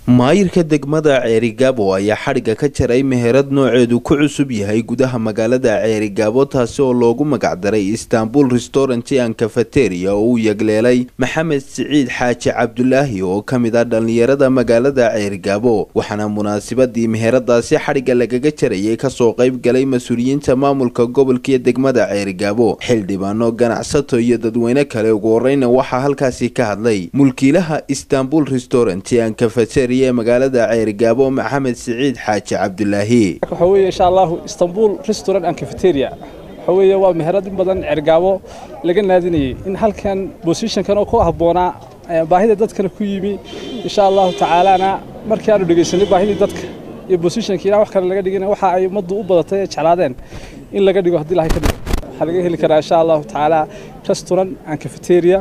maayirka degmada ceerigaabo ayaa xadhigga ka jaray meherad nooceedu ku cusub yahay gudaha magaalada ceerigaabo taasi oo loogu magacdaray istanbul restaurant and cafeteria oo uu yegleelay maxamed siciid xaaji cabdulaahi oo ka mid ah dhallinyarada magaalada ceerigaabo waxaana munaasabadii meheradaasi xadhigga lagaga jarayay kasoo qayb galay mas-uuliyiinta maamulka gobolka iyo degmada ceerigaabo xildhibaano ganacsato iyo dadweyne kale ugu horeyna waxaa halkaasi ka hadlay mulkiilaha istanbul restaurant and cafeteria ee magaalada ceerigaabo maxamed siciid xaaji cabdulaahi waxa weeye insha allahu istanbul restaurant and cafeteria waxa weeye waa meherad in badan ceergaabo laga naadinayay in halkan bosishankan oo ku habboonaa baahida dadkana ku yimi insha allahu tacaalana markii aanu dhegaysanay baahidii dadka iyo bosishankiina wax kale laga dhigina waxa ay ummaddu u badatay ee jeclaadeen in laga dhigo haddii ilahay ka dhigo waxaa laga heli karaa insha allahu tacaala restaurant and cafeteria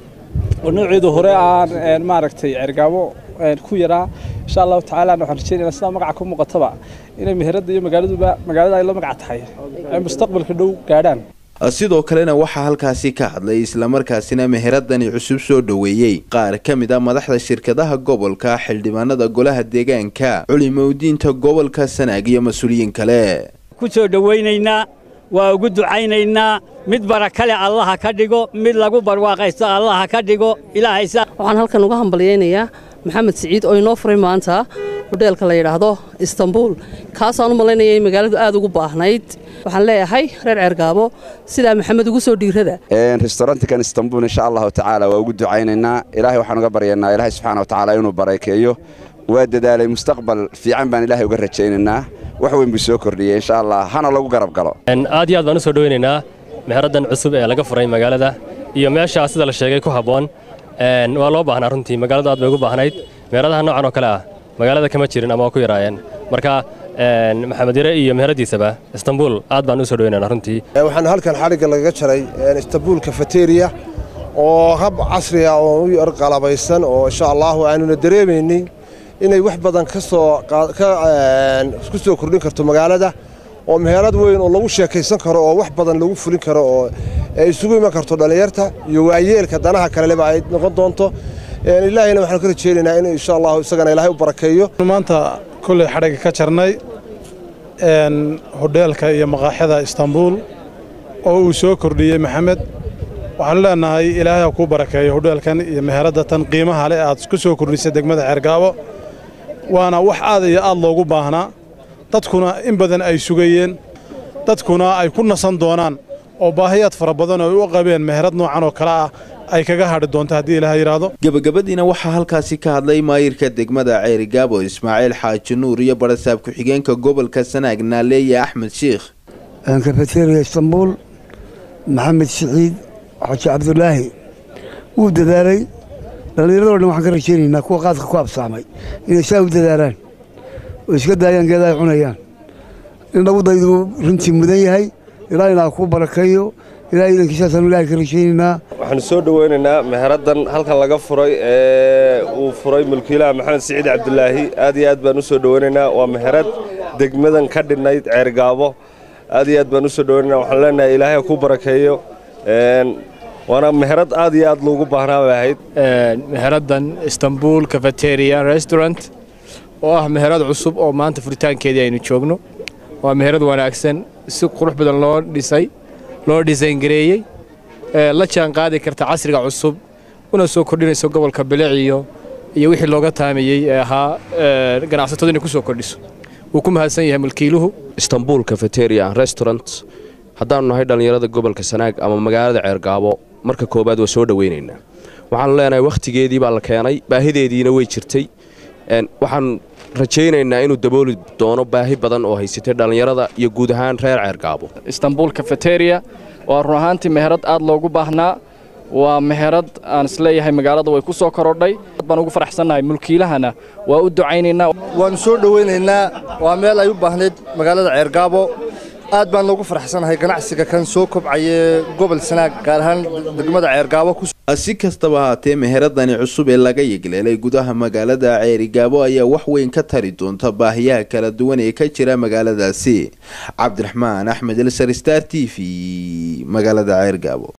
oo nooceedu hore aan maaragtay ceergaabo ku yaraa insha allahu tacaala waxaan rajeynayna sidaa magaca ku muuqataba inay meherada iyo magaaladuba magaalada ay la magac tahay ay mustaqbalka dhow gaadhaan sidoo kalena waxaa halkaasi ka hadlay islamarkaasina meheradani cusub soo dhoweeyey qaar ka mid a madaxda shirkadaha gobolka xildhibaanada golaha deegaanka culimowdiinta gobolka sanaag iyo mas-uuliyiin kale ku soo dhowaynaynaa waa ugu ducaynaynaa mid barakale allaha ka dhigo mid lagu barwaaqaysto allaha ka dhigo ilaahaysa waxaan halkan uga hambalyaynayaa maxamed siciid oo inoo furay maanta hodheelka la yidhaahdo istanbul kaasaan u malaynaya in magaaladu aad ugu baahnayd waxaan leeyahay reer ceergaabo sidaa maxamed ugu soo dhiirada restaurantikan istanbul insha allahu tacaala waa ugu ducaynaynaa ilaahay waxaan uga baryaynaa ilaahay subxaana wa tacaala inuu barakeeyo waa dadaalay mustaqbal fiican baan ilaahay uga rajaynaynaa wax weyn buu soo kordhiyey insha allah hana lagu garab galo aad iyo aad baan u soo dhoweynaynaa meheraddan cusub ee laga furay magaalada iyo meeshaa sida la sheegay ku habboon waa loo baahnaa runtii magaaladu aad bay ugu baahnayd meheradaha noocan oo kale ah magaalada kama jirin ama waa ku yaraayeen marka maxamed yare iyo meheradiisaba istanbul aad baan u soo dhoweynaynaa runtii waxaan halkan xadhigga lagaga jaray istanbul cafeteria oo hab casri ah oo u yar qalabaysan oo insha allahu aanuna dareemaynay inay wax badan ka soo ku soo kordhin karto magaalada oo meherad weyn oo lagu sheekaysan karo oo wax badan lagu fulin karo oo ay isugu iman karto dhallinyarta iyo waayeelka danaha kaleleba ay noqon doonto ilaahayna waxaan ka rajeynaynaa in insha allahu isagana ilaahay u barakeeyo maanta kolley xadhigga ka jarnay hodheelka iyo maqaaxyada istanbuul oo uu soo kordhiyey maxamed waxaanu leenahay ilaahay ha kuu barakeeyo hodheelkan iyo meheradda tan qiimaha leh aad ku soo kordhisay degmada ceergaabo waana wax aad iyo aad loogu baahnaa dadkuna in badan ay sugayeen dadkuna ay ku nasan doonaan oo baahiyaad fara badan oo ay u qabeen meherad noocan oo kale ah ay kaga hadhi doonto haddii ilaah yidhaahdo gebagabadiina waxaa halkaasi ka hadlay maayirka degmada ceerigaabo ismaaciil xaaji nuur iyo barasaab ku-xigeenka gobolka sanaag naaleeye axmed shiikh kafeteria istanbuul maxamed siciid xaaji cabdulaahi wuu dadaalay dhallinyarado dhan waxaan ka rajaynaynaa kuwa qaadka ku absaamay inay saa u dadaalaan oo iska daayaan geeda ay cunayaan in lagu dayduu runtii mudan yahay ilaahayna ku barakeeyo ilahay idankiisaasaan ilahay ka rajaynaynaa waxaanu soo dhoweynaynaa meheraddan halkan laga furay ee uu furay mulkiilaha maxamed siciid cabdulaahi aad iyo aad baan u soo dhoweynaynaa waa meherad degmadan ka dhinnayd ceergaabo aad iyo aad baan u soo dhoweynaynaa waxaan leenahay ilaahay ha ku barakeeyo waana meherad aad iyo aad loogu baahnaa bay ahayd meheraddan istanbul cafeteria restaurant oo ah meherad cusub oo maanta furitaankeedii aynu joogno waa meherad wanaagsan si qurux badan loo dhisay loo dhisayngareeyey la jaan qaadi karta casriga cusub una soo kordhinayso gobolka biliciyo iyo wixii looga taamayey ee ahaa ganacsatadu inay ku soo kordhiso wuu ku mahadsan yahay mulkiiluhu istanbul cafeteria restaurant haddaannu nahay dhallinyarada gobolka sanaag ama magaalada ceergaabo marka koowaad waa soo dhoweynaynaa waxaanu leenahay wakhtigeedii baa la keenay baahideediina way jirtay waxaan rajaynaynaa inuu dabooli doono baahi badan oo haysatay dhallinyarada iyo guud ahaan reer ceergaabo istanbul cafeteria waa run ahaantii meherad aad loogu baahnaa waa meherad aan isleeyahay magaalada way ku soo korodhay baan ugu faraxsannahay mulkiilahana waa u ducaynaynaa waannu soo dhowaynaynaa waa meel ay u baahnayd magaalada ceergaabo aad baan loogu faraxsanahay ganacsiga kan soo kobcaya gobol sanaag gaar ahaan degmada ceergaabo si kastaba haatee meheradani cusub ee laga yegleelay gudaha magaalada ceerigaabo ayaa wax weyn ka tari doonta baahiyaha kala duwan ee ka jira magaaladaasi cabdiraxmaan axmed elsar star t v magaalada ceergaabo